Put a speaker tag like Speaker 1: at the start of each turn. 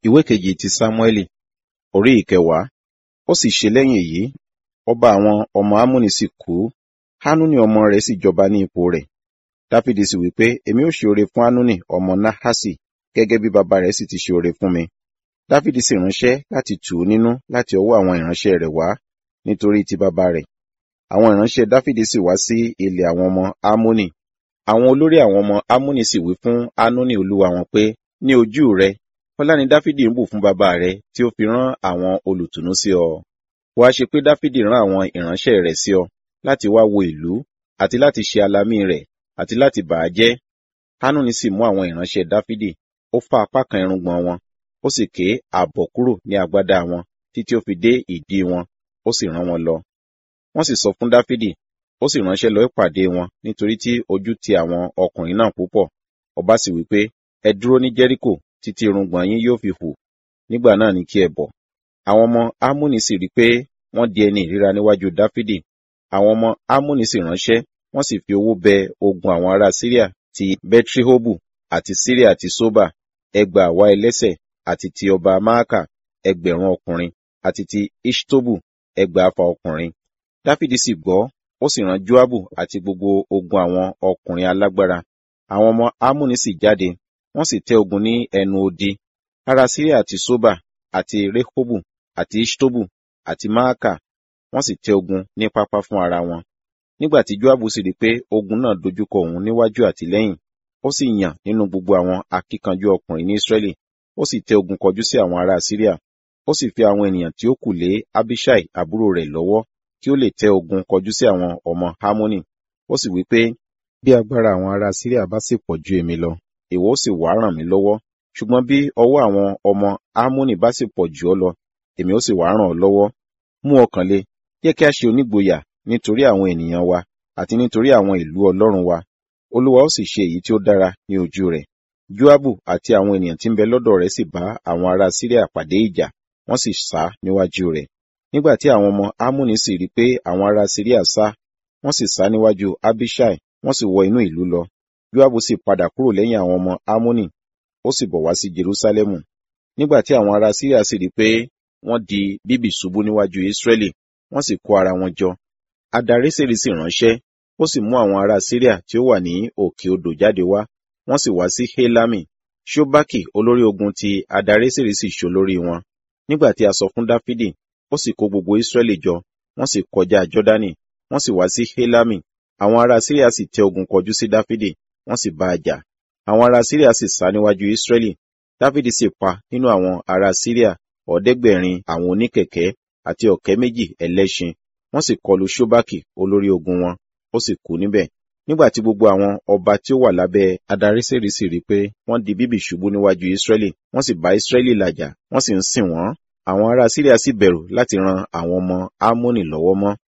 Speaker 1: ìwé kejì ti sámúẹ́lì orí ìkẹwàá ó sì ṣe lẹ́yìn èyí ọba àwọn ọmọ ámónì sì kú hánúnì ọmọ rẹ̀ sì jọba ní ipò rẹ̀ dáfídì sì wí pé èmi ó ṣe oore fún hánúnì ọmọ nahasi gẹ́gẹ́ bí baba rẹ̀ sì ti ṣe oore fún mi dáfídì sì ránṣẹ́ láti tù ú nínú láti ọwọ́ àwọn ìránṣẹ́ rẹ̀ wá nítorí ti baba rẹ̀ àwọn ìránṣẹ́ dáfídì sì wá sí ilẹ̀ àwọn ọmọ ámónì àwọn olórí àwọn ọmọ ámónì sì wí fún hánúnì olúwa wọn pé ní ojú rẹ ọlá ni dáfídì ń bù fún baba rẹ tí ó fi rán àwọn olùtùnú sí ọ wá ṣe pé dáfídì rán àwọn ìránṣẹ́ rẹ̀ sí ọ láti wá wo ìlú àti láti ṣe alamí rẹ̀ àti láti bà á jẹ́ hánúnì sì mú àwọn ìránṣẹ́ dáfídì ó fá apá kan irùngbọ̀n wọn ó sì ké ààbọ̀ kúrò ní agbádá wọn títí ó fi dé ìdí wọn ó sì rán wọn lọ wọ́n sì sọ fún dáfídì ó sì ránṣẹ́ lọ ìpàdé wọn nítorí tí ojú ti àwọn ọkùnrin náà púpọ̀ ọba sì wí pé ẹ dúró ní jẹ́ríkò títí irùngbọ̀n yín yóò fi hù nígbà náà ni kí ẹ bọ̀ àwọn ọmọ ámúnì sì rí pé wọ́n di ẹni ìríra níwájú dáfídì àwọn ọmọ ámúnì sì ránṣẹ́ wọ́n sì fi owó bẹ ogun àwọn ará síríà ti bẹtrihobu àti síríà ti sóbà ẹgbà àwa ẹlẹ́sẹ̀ àti ti ọba máàkà ẹgbẹ̀rún ọkùnrin àti ti ishtobu ẹgbà afa ọkùnrin dáfídì sì gbọ́ ó sì rán joabu àti gbogbo ogun àwọn ọkùnrin alágbára àwọn ọmọ ámúnì sì jáde wọ́n sì tẹ́ ogun ní ẹnu odi ará síríà ti sóbà àti rehobu àti ishtobu àti máàkà wọ́n sì tẹ́ ogun ní pápá fún ara wọn nígbà tí joabu sì rí pé ogun náà dojúkọ òun níwájú àti lẹ́yìn ó sì yàn nínú gbogbo àwọn akíkanjú ọkùnrin ní israẹli ó sì tẹ́ ogun kọjú sí àwọn ará síríà ó sì fi àwọn ènìyàn tí ó kù lé abishai àbúrò rẹ̀ lọ́wọ́ kí ó lè tẹ́ ogun kọjú sí àwọn ọmọ harmoni ó sì wí pé bí agbára àwọn ará síríà bá sì pọ̀ ju èmi lọ ìwọ ó sì wá ràn mí lọ́wọ́ ṣùgbọ́n bí ọwọ́ àwọn ọmọ harmoni bá sì pọ̀ jù ọ́ lọ èmi ó sì wá ràn ọ́ lọ́wọ́ mú ọkàn le jẹ́ kí a ṣe onígboyà nítorí àwọn ènìyàn wa àti nítorí àwọn ìlú ọlọ́run wa olúwa ó sì ṣe èyí tí ó dára ní ojú rẹ̀ joabu àti àwọn ènìyàn tí ń bẹ lọ́dọ̀ rẹ̀ sì bá àwọn ará síríà pàdé ìjà wọ́n sì sá níwájú rẹ̀ nígbà tí àwọn ọmọ amúni sì rí pé àwọn ará síríà sá wọ́n sì sá níwájú abishai wọ́n sì wọ inú ìlú lọ joabu sì padà kúrò lẹ́yìn àwọn ọmọ amúni ó sì bọ̀ wá sí jerusalemu nígbà tí àwọn ará síríà sì rí pé wọ́n di bíbì ṣubú níwájú israẹli wọ́n sì kó ara wọn jọ adareseri sì ránṣẹ́ ó sì mú àwọn ará síríà tí ó wà ní òkè odò jáde wá wọ́n sì wá sí helami ṣobaki olórí ogun ti adareseri sì ṣolórí wọn nígbà tí a sọ fún dáfídì ó sì kó gbogbo israẹli jọ wọ́n sì kọjá jọdani wọ́n sì wá sí helami àwọn ará síríà sì tẹ ogun kọjú sí dáfídì wọ́n sì bá a jà àwọn ará síríà sì sá níwájú israẹli dáfídì sì pa nínú àwọn ará síríà ọ̀ọ́dẹ́gbẹ̀rin àwọn oníkẹ̀kẹ́ àti ọ̀kẹ́ méjì ẹlẹ́ṣin wọ́n sì kọlu ṣóbákì olórí ogun wọn ó sì kú níbẹ̀ nígbà tí gbogbo àwọn ọba tí ó wà lábẹ́ adarísèrè sì rí pé wọ́n di bíbì ṣubú níwájú israẹli wọ́n sì bá israẹli làjà wọ́n sì ń sìn wọ́n àwọn ará síríà sì bẹ̀rù láti ran àwọn ọmọ ámónì lọ́wọ́ mọ́